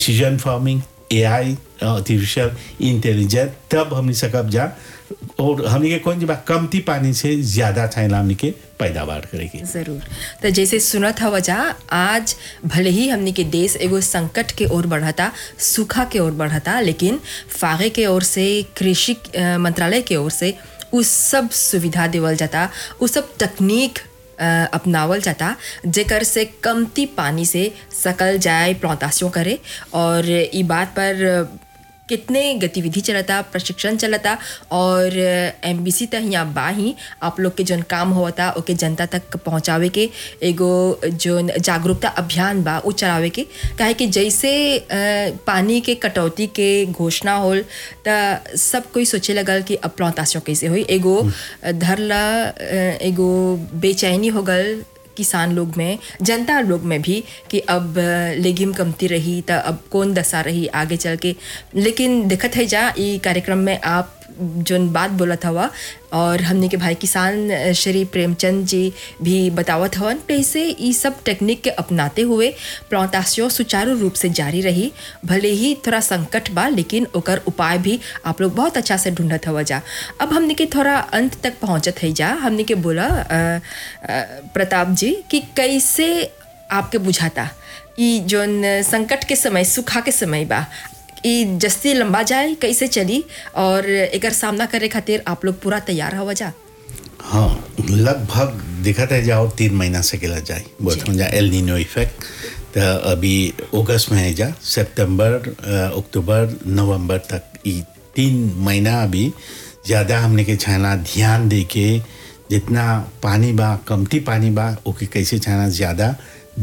Precision farming AI artificial intelligence तब हमनी सकब जा और हमनी के कौन जी बा कमती पानी से ज्यादा चाहिए हमनी के पैदावार करेगी जरूर तो जैसे सुनत हवा जा आज भले ही हमने के देश एगो संकट के ओर बढ़ता सूखा के ओर बढ़ता लेकिन फागे के ओर से कृषि अ, मंत्रालय के ओर से उस सब सुविधा देवल जाता उस सब तकनीक अ, अपनावल जाता जेकर से कमती पानी से सकल जाए प्लांटासियों करे और ई बात पर अ, कितने गतिविधि चलता प्रशिक्षण चलता और एम बी सी तक यहाँ बा ही आप लोग के जौन काम होता ओके जनता तक पहुँचावे के एगो जौन जागरूकता अभियान बा उ चलावे के काहे कि जैसे अ, पानी के कटौती के घोषणा होल त सब कोई सोचे लगल कि अब प्लांटासियों कैसे होई एगो धरला अ, एगो बेचैनी हो गल किसान लोग में जनता लोग में भी कि अब लेगिम कमती रही त अब कौन दशा रही आगे चल के लेकिन देखत है जा ई कार्यक्रम में आप जोन बात बोलत हवा और हमने के भाई किसान अ, श्री प्रेमचंद जी भी बतावत हवन कैसे ई सब टेक्निक के अपनाते हुए प्लांटासियों सुचारू रूप से जारी रही भले ही थोड़ा संकट बा लेकिन ओकर उपाय भी आप लोग बहुत अच्छा से ढूंढत हवा जा अब हमने के थोड़ा अंत तक पहुंचत है जा हमने के बोला अ, अ, प्रताप जी कि कैसे आपके बुझाता ई जोन संकट के समय सुखा के समय बा ई जस्ती लंबा जाए कैसे चली और एकर सामना करे खातिर आप लोग पूरा तैयार हवा जा हाँ लगभग दिखत है जाओ तीन महीना से केला जाए बहुत हो जा एल नीनो इफेक्ट तो अभी अगस्त में है जा सितंबर अ, अक्टूबर नवंबर तक ई तीन महीना अभी ज़्यादा हमने के छाना ध्यान दे के जितना पानी बा कमती पानी बा ओके कैसे छाना ज़्यादा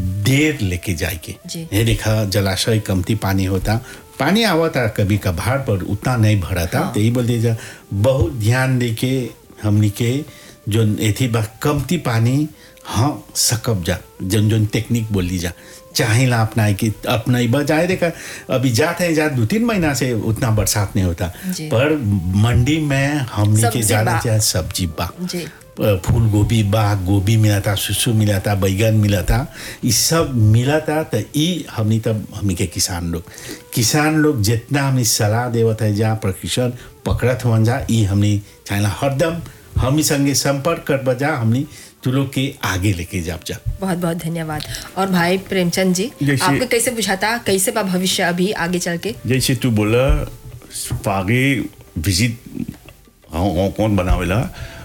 देर लेके जाए के जी। ये देखा जलाशय कमती पानी होता पानी आवता कभी कभार पर उतना नहीं भरा था हाँ। तो यही बोलते जा बहुत ध्यान दे के हमनी के जो एथी बा कमती पानी हाँ सकब जा जन जन टेक्निक बोली जा चाहे ला अपना कि अपना बा जाए देखा अभी जाते हैं जा दो तीन महीना से उतना बरसात नहीं होता जी। पर मंडी में हमनी के सब्जी ज्यादा बा। चाहे सब्जी बा जी फूल गोभी बा गोभी मिला था सुसु मिला था बैगन मिला था ये सब मिला था तो ई हमनी तब हमनी के किसान लोग किसान लोग जितना हमनी सलाह देवत है जा प्रशिक्षण पकड़त हुआ जा ई हमनी चाहे हरदम हमनी संगे संपर्क कर बजा हमनी तू लोग के आगे लेके जाप जा बहुत बहुत धन्यवाद और भाई प्रेमचंद जी जैसे- आपको कैसे बुझाता कैसे बा भविष्य अभी आगे चल के जैसे तू बोला फागे विजिट कौन बनावेला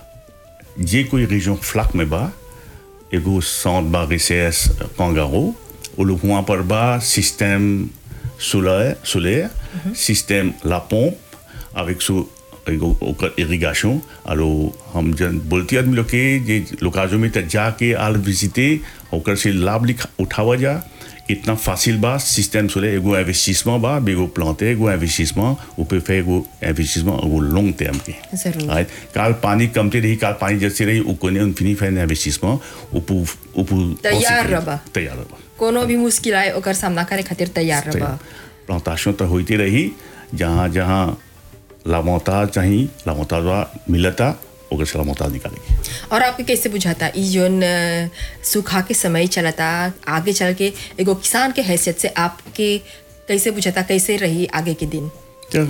जे कोई रीजन फ्लक में बा एगो साउंड बा रिसेस कांगारो वो लोग वहाँ पर बा सिस्टम सोलर सोलर सिस्टम ला pompe avec सो एगो ओकर इरिगेशन आरो हम जन बोलती आदमी लोग के जे लोकाजो में त जाके आल विजिटे ओकर से लाभ लिखा उठावा जा इतना फासिल बा सिस्टम सोले एगो इन्वेस्टिसमेंट बा एगो प्लांटे एगो इन्वेस्टिसमेंट ऊपर fait एगो इन्वेस्टिसमेंट एगो लॉन्ग टर्म के जरूर। Right? काल पानी कमते रही काल पानी जैसे रही उ कोने उन फिनी फैन इन्वेस्टिसमेंट ऊपर ऊपर तैयार रबा। तैयार रबा कोनो भी मुश्किल आए ओकर सामना करे खातिर तैयार रहा प्लांटेशन तो होती रही जहाँ जहाँ लामोता चाहिए लामोता मिलता ओकर से लामोता निकालेगी और आपके कैसे बुझाता ई जोन अ, सूखा के समय चलता आगे चल के एगो किसान के हैसियत से आपके कैसे बुझाता कैसे रही आगे के दिन तो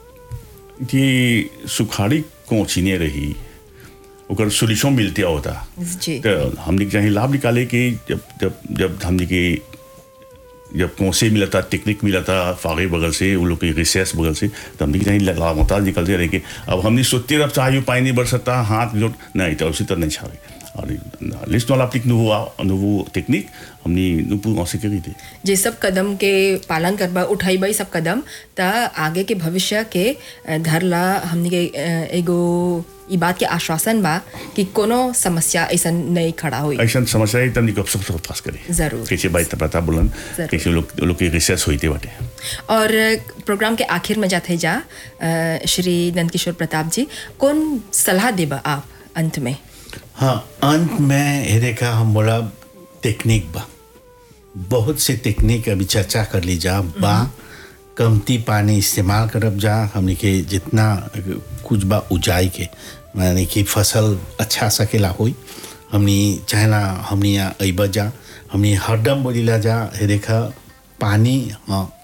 ये सुखाड़ी कोचिने रही ओकर सोल्यूशन मिलते होता जी तो हमने चाहे लाभ निकाले कि जब जब जब हमने के जब कौनसे मिला था टेक्निक मिला था फागे बगल से वो लोग के रिसर्च बगल से तो हमने चाहे लगातार निकलते रहे कि अब हमने सोचते रह चाहे पानी नहीं बढ़ सकता हाथ जोट नहीं तो उसी तरह नहीं छावे और लिस्ट वाला अपनी nouveau nouveau टेक्निक हमने nous en sécurité जे सब कदम के पालन करबा उठाई सब कदम त आगे के भविष्य के अ, धरला हमनी के अ, एगो ई बात के आश्वासन बा कि कोनो समस्या ऐसा नहीं खड़ा हुई ऐसा समस्या है तब निकल सब सब पास करे जरूर। कैसे बाई पता बोलन जरूर। कैसे लोग लोग के रिसर्च होते बाटे और प्रोग्राम के आखिर में जाते जा अ, श्री नंदकिशोर प्रताप जी कौन सलाह देबा आप अंत में हाँ अंत में ये देखा हम बोला टेक्निक बा बहुत से टेक्निक अभी चर्चा कर ली जा बा कमती पानी इस्तेमाल करब जा हमने के जितना कुछ बा उजाई के माने कि फसल अच्छा सकेला होई हमनी चाहेला हमनी यहाँ अइब जा हमनी हरदम बोलीला जा हे देखा पानी हाँ